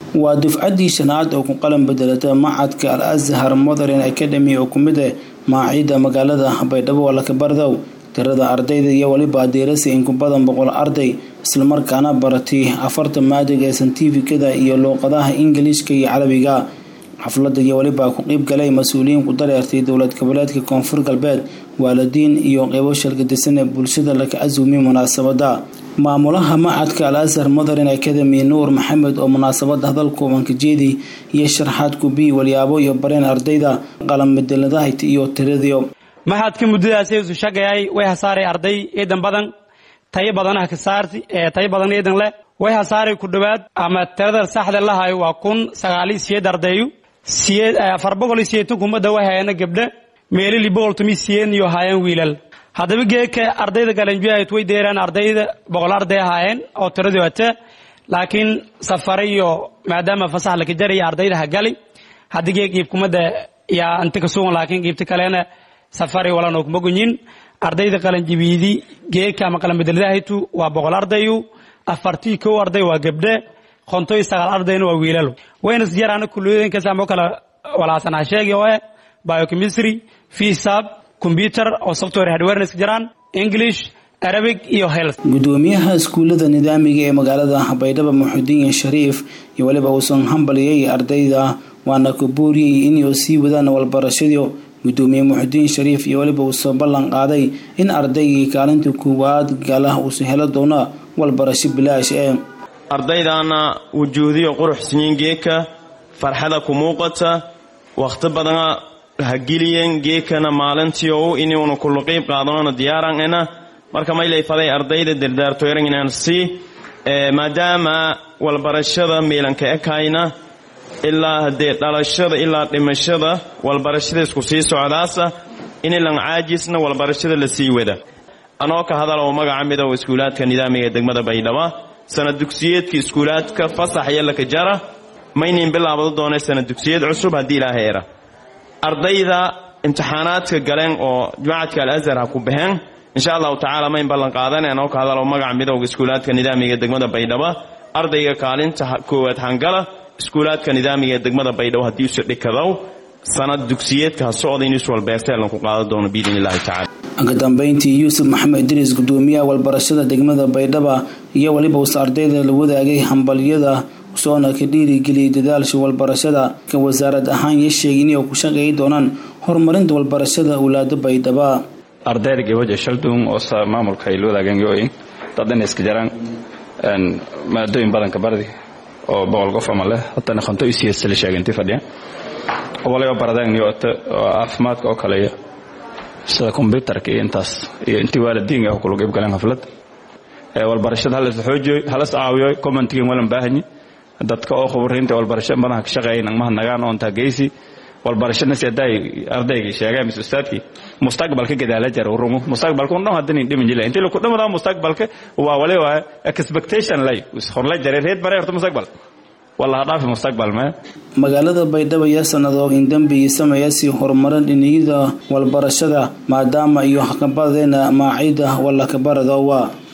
waa dufcaddii shanaad oo ku qalan bedelata macadka al azhar modern academy oo ku mid ah maaciida magaalada baydhabo walakabardow tirada ardayda iyo weliba adeerasa in ku badan boqol arday islamarkaana baratay afartan maadiga ee santifikada iyo luuqadaha ingiliishka iyo carabiga xafladda iyo weliba ku qeyb galay mas-uuliyiin ku dareertay dowlad goboleedka koonfur galbeed waalidiin iyo qeybo shalgadisan ee bulshada laka casuumiyay munaasabada maamulaha macadka al azhar modern academy nuur maxamed oo munaasabada hadal kooban ka jeedi iyo sharxaad kubi walyaabo iyo bareen ardayda qalanbedeladaha iyo tiradiyo maxadka muddadaasi isu shaqeeyay way hasaaray arday ciidan badan tayo badanaha ka saarti ee tayo badan ciidan leh way hasaaray ku dhowaad ama tirada saxda lahayo waa kun sagaal iyo siyeed ardayu siyeed afar boqol iyo siyeetan kumada way hayana gabdhe meelili boqol tumi siyeed iyo haayeen wiilal haddaba geeka ardayda galanjuahayt way deeraan ardayda boqol arday ahaayeen oo tiradii wate laakiin safare iyo maadaama fasax laka jaraya ardayda ha gali haddii geeg iibkumada yaa inta ka sugan laakiin iibta kalena safari walanoo kuma gunyin ardayda qalanjibiidi geeka ama qalanbedeladahaytu waa boqol ardayu afartii kow arday waa gabdhe kontoy sagaal ardayna waa wiilalo wayna isjaraana kuliyooyinkaas ama kala walaasanaa sheegi oo eh biochemistry fisab computer oo software hardware iska jiraan english arabic iyo health gudoomiyaha iskuullada nidaamiga ee magaalada baydhabo muxudiin shariif iyo weliba uusan hambaliyay ardayda waana ku booriyey inay sii wadaan walbarashadii gudoomiye muxudiin shariif iyo weliba uusoo ballan qaaday in ardaygii kaalinta koowaad gala uusa helo doono walbarasho bilaash ee ardaydaana wujuudiyo quruxsiyin geeka farxada ku muuqata wakhti badana ha geliyeen geekana maalintii ou inuuna kulu qiib qaadanona diyaaran ena marka maylayfaday ardayda dardaartoyranginan si maadaama walbarashada miilanka ekayna ilaa haddee dhalashada ilaa dhimashada walbarashada isku sii socdaasa inilan caajisna walbarashada la sii wada anoo ka hadalow magaca midow iskuulaadka nidaamiga ee degmada baydhaba sana dugsiyeedka iskuulaadka fasax iyo laka jara maynin bilaabado doona sana dugsiyad cusub haddii ilaaha era ardayda imtixaanaadka galeen oo jumacadka al azhar ha ku baxeen insha allahu tacaala mayn ballan qaadan anoo ka hadalow magaca midowga iskuulaadka nidaamiga ee degmada baydhaba ardayga kaalinta koowaad hangala iskuulaadka nidaamiga ee degmada baydhabo haddii usa dhikadow sanad dugsiyeedka ha socda in iswalbeerteelan ku qaadan doono biidn illahi tacala ka dambeyntii yuusuf maxamed idriis gudoomiyaha walbarashada degmada baydhaba iyo weliba uuse ardayda la wadaagay hambalyada soona ka dhiirigeliyay dadaalsha walbarashada ka wasaarad ahaan iyo sheegay inay ku shaqeeyi doonaan horumarinta walbarashada awlaada baydhaba ardayda gabaja shaldung oo maamulka ay la wadaageen yooyin dadana iska jaraan maadooyin badanka bardi oo boqol qof ama leh haddana konto isiyeedsa la sheegay intii fadhiya waliba baradeen yoota oo caafimaadka oo kaleeya sida kombyutarka iyo intaas iyo intii waalidiinka ah kula qayb galeen xaflad walbarashada halas xoojiyo halas caawiyo commentigan walan baahanyi dadka oo khubariinta walbarasho badan ka shaqeeyay nagmaha nagaan oo intaa geysi walbarashadna si hadday ardaygii sheegeen mise ustaadkii mustaqbalka gadaala jara rumo mustaqbalka un dhan haddana dhiman jila intii laku dhamadaa mustaqbalka waa wali waa expectation lay horla jare reed bare horta mustaqbal wallaha dhaafi mustaqbal mee magaalada baydhabo iyo sanado in dembi sameeya si horumarin dhiniyada walbarashada maadaama iyo hakabadeena maaciida walla kabaradoowa